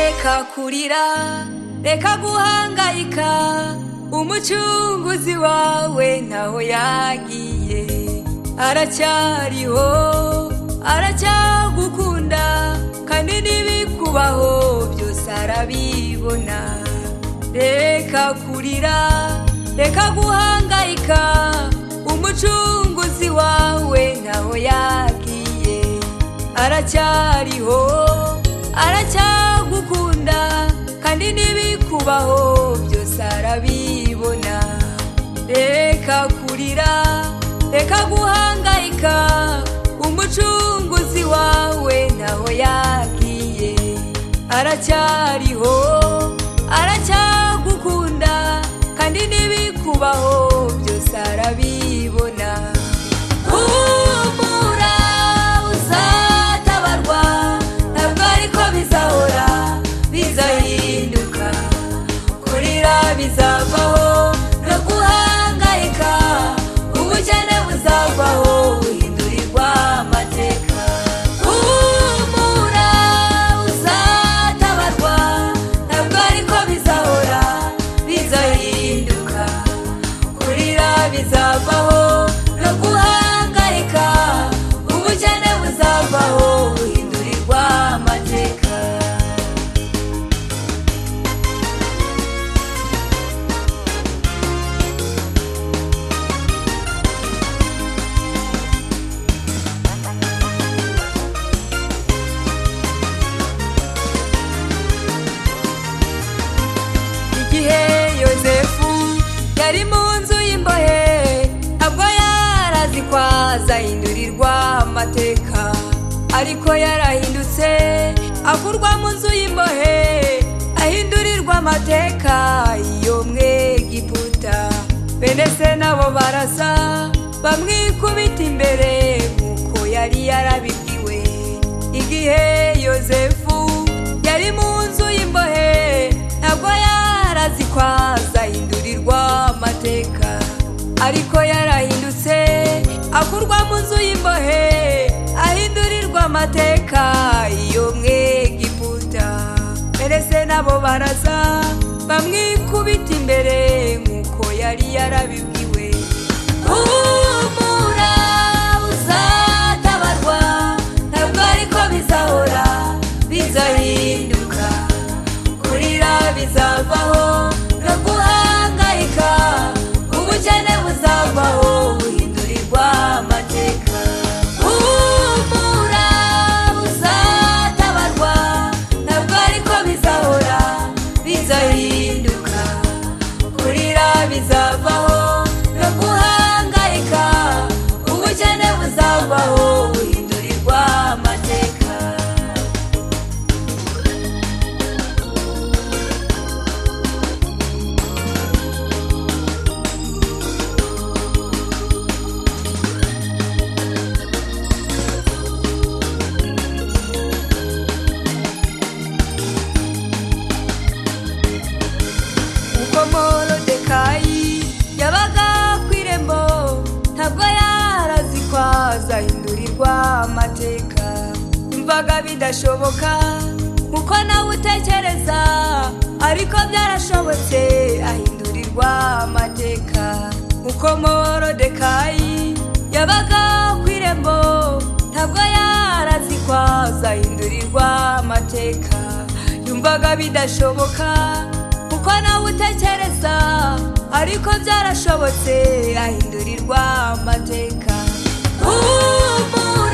bizakurira reka guhangayika umucunguzi wawe ntaho yagiye aracyariho aracyagukunda kandi n'ibikubaho byose arabibona reka kurira reka guhangayika umucunguzi wawe ntaho yagiye aracyariho aracyagukunda kandi n'ibikubaho byose arabibona reka kurira reka guhangayika umucunguzi wawe ntaho yagiye aracyariho aracyagukunda kandi n'ibikubaho byose arabibona humura uzatabarwa ntabwo ariko bizahora bizahinduka kurira bizavaho no guhangayika ubukene buzavaho buhindurirwa amateka humura uzatabarwa ntabwo ariko bizahora bizahinduka kurira bizavaho no guhangayika ubukene buzavaho buhindurirwa amateka igihe yosefu yari mu nzu y'imbohe ntabwo yarazi ko azahindurirwa amateka ariko yarahindutse akurwa mu nzu y'imbohe ahindurirwa amateka iyo mwegiputa bene se nabo barasa bamwikubita imbere nk'uko yari yarabibwiwe igihe yosefu yari mu nzu y'imbohe ntabwo yarazi ko azahindurirwa amateka ariko yarahindutse akurwa mu nzu y'imbohe ahindurirwa amateka iyo mwegiputa mbese nabo baraza bamwikubita imbere nk'uko yari yarabibwiwe humura uzatabarwa ntabwo ariko bizahora bizahinduka kurira bizavaho no guhangayika ubukene buzavaho buhindurirwa amateka humura uzatabarwa ntabwo ariko bizahora bizahinduka kurira bizavaho no guhangayika ubukene buzavaho buhindurirwa amateka uko morodekayi yabaga ku irembo ntabwo yarazi ko azahindurirwa amateka imvaga bidashoboka kuko nawe utekereza ariko byarashobotse ahindurirwa amateka uko morodekayi yabaga ku irembo ntabwo yarazi ko azahindurirwa amateka yumvaga bidashoboka kuko nawe utekereza ariko byarashobotse ahindurirwa amateka humura